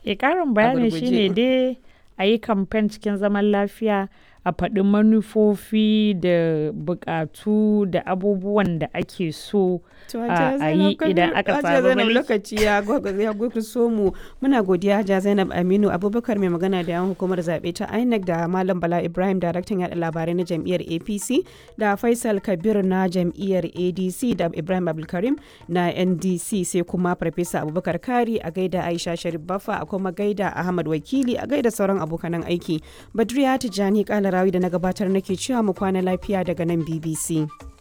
E ƙarin bayani gurguje. shine dai a yi kamfen cikin zaman lafiya a faɗi manufofi da buƙatu da abubuwan da ake so To, a Hajiya a yi Zainab idan Kabir- aka Hajiya samu Zainab mulki. lokaci ya gwag- ya gurguso mu muna godiya Hajiya Zainab Aminu Abubakar mai magana da yawan hukumar zaɓe ta INEC da Malam Bala Ibrahim daraktan yaɗa labarai na jam'iyyar APC da Faisal Kabir na jam'iyyar ADC da Ibrahim Abdulkarim na NDC sai kuma Farfesa Abubakar Kari a gaida Aisha Sharif Baffa a kuma gaida Ahmad Wakili a gaida sauran abokanan aiki. Badriya Tijjani Kalarawi da na gabatar nake cewa mu kwana lafiya daga nan BBC.